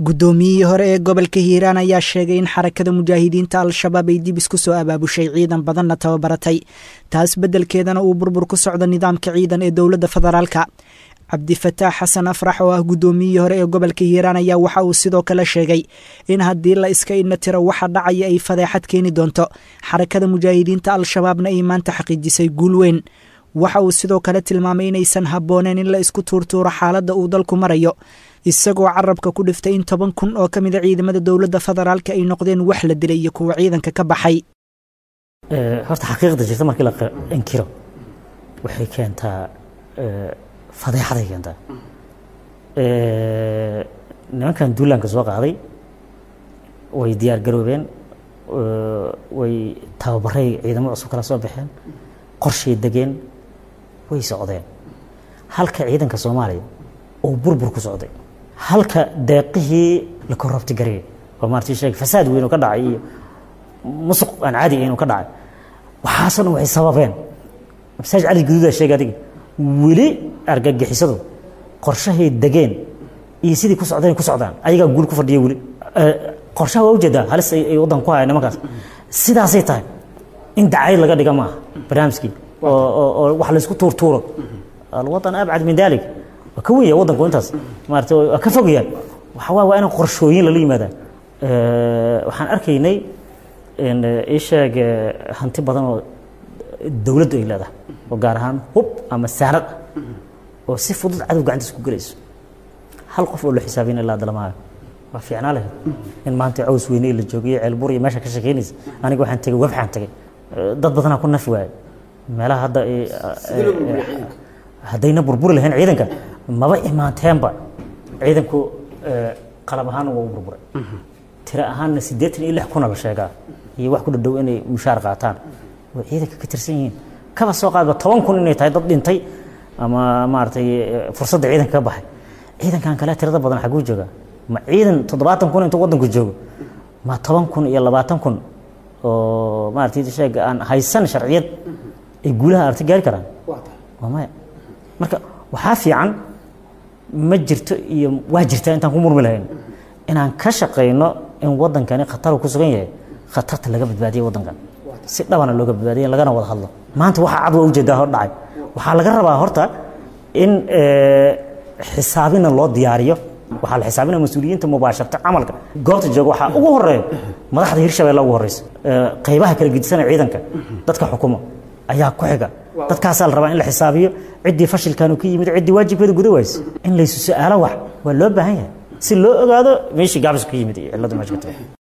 guddoomiyihii hore ee gobolka hiiraan ayaa sheegay in xarakada mujaahidiinta al-shabaab ay dib isku soo abaabushay ciidan badanna tababaratay taas beddelkeedana uu burbur ku socdo nidaamka ciidan ee dowladda federaalka cabdifataax xasan afrax oo ah guddoomiyihii hore ee gobolka hiiraan ayaa waxa uu sidoo kale sheegay in haddii la iska idna tiro waxa dhacaya ay fadeexad keeni doonto xarakada mujaahidiinta al-shabaabna ay maanta xaqiijisay guul weyn waxa uu sidoo kale tilmaamay inaysan habbooneen in la isku tuurtuuro xaaladda uu dalku marayo isagoo carabka ku dhiftay in toban kun oo ka mid a ciidamada dowladda federaalka ay noqdeen wax la dilay iyo kuwa ciidanka ka baxay horta xaqiiqda jirta markii la inkiro waxay keentaa fadeexaday keentaa nimankan duulaanka soo qaaday way diyaar garoobeen way tababaray ciidamo cusub kala soo baxeen qorshay degeen way socdeen halka ciidanka soomaaliya uu burbur ku socday halka deeqihii la korrobti gareeyay oo maartii sheeg fasaad weyn oo ka dhacay iyo musuq aan caadi ahayn oo ka dhacay waxaasoo dhan waxay sababeen masaaj cali guduudaa sheegay adiga weli argagixisadu qorshahay degeen iyo sidii ku socdeen ku socdaan ayagaa guul ku fadhiya weli qorshaha waa ujeedaa halis ay waddanka ku hayaan nimankaas sidaasay tahay in dacayad laga dhiga maaha barnaamijkii oo wax laysku tuurtuuro alwadan abcad min dalik waa ka wenya waddanku intaas maarata waa ka fogayaan waxa waa waa in qorshooyin lala yimaadaan waxaan arkaynay ii sheeg hanti badan oo dowladdu ay leedahay oo gaar ahaan hub ama saanad ah oo si fudud cadow gacantiisa ku gelayso hal qof oo la xisaabin ilaa dalamaayo waa fiicnaa lahayd in maanta caws weyne la joogiyo ceelbur iyo meesha ka shekeynaysa aniga waxaan tegey webxaan tegey dad badanaa ku nafi waaye meelaha hadda haddayna burburi lahayn ciidanka maba imaanteenba ciidanku qalab ahaan waa u burburay tiro ahaanna siddeetan iyo lix kuna la sheegaa iyo wax ku dhadhow inay mushaar qaataan way ciidanka ka tirsan yihiin kaba soo qaadba toban kun inay tahay dad dhintay ama maaragtay fursadda ciidanka ka baxay ciidankan kale tirada badan xaguu joogaa ma ciidan toddobaatan kun intuu waddanku joogo ma toban kun iyo labaatan kun oo maaragtay sheeg aan haysan sharciyad ay guulaha aragti gaari karaan waa maya marka waxaa fiican ma jirto iyo waa jirtaa intaan ku murmi lahayn inaan ka shaqayno in waddankani khatar ku sugan yahay khatarta laga badbaadiya waddankan si dhabana looga badbaadiya lagana wada hadlo maanta waxaa cad waa ujeedaa hor dhacay waxaa laga rabaa horta in xisaabina loo diyaariyo waxaa la xisaabinaya mas-uuliyiinta mubaasharta camalka goobta jooga waxaa ugu horeeya madaxda hirshabelle ugu horeysa qaybaha kala gedisanaya ciidanka dadka xukumo ayaa ku xiga dadkaasaa la rabaa in la xisaabiyo ciddii fashilkan ka yimid ciddii waajibkeeda guda waysa in laysu su-aalo wax waa loo baahan yahay si loo ogaado meeshii gaabis ka yimid iyo cilladu meesha ka tagay